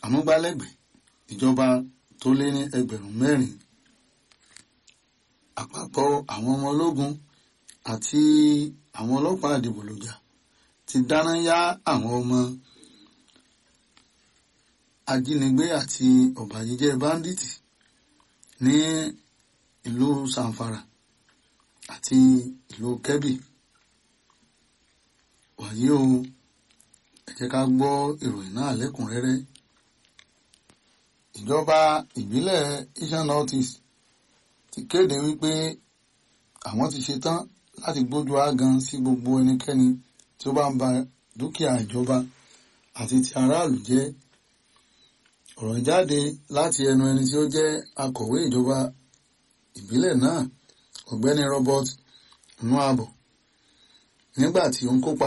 amúgbálẹ́gbẹ̀ẹ́ ìjọba tó lé ní ẹgbẹ̀rún mẹ́rin àpapọ̀ àwọn ọmọ ológun àti àwọn ọlọ́pàá àdìbòlùjà ti dáná yá àwọn ọmọ ajínigbé àti ọ̀bàyéjẹ́ báńdíìtì ní ìlú sanfara àti ìlú kẹ́bì wàyí o ẹ jẹ́ ká gbọ́ ìròyìn náà lẹ́kùnrẹ́rẹ́ ìjọba ìbílẹ̀ Eastern North East ti kéde wípé àwọn ti ṣetán láti gbójú ágan sí gbogbo ẹnikẹ́ni tí ó bá ń ba dúkìá ìjọba àti ti aráàlú jẹ́ ọ̀rọ̀ jáde láti ẹnu ẹni tí ó jẹ́ akọ̀wé ìjọba ìbílẹ̀ náà ọ̀gbẹ́ni Robert Nuabo nígbà tí ó ń kópa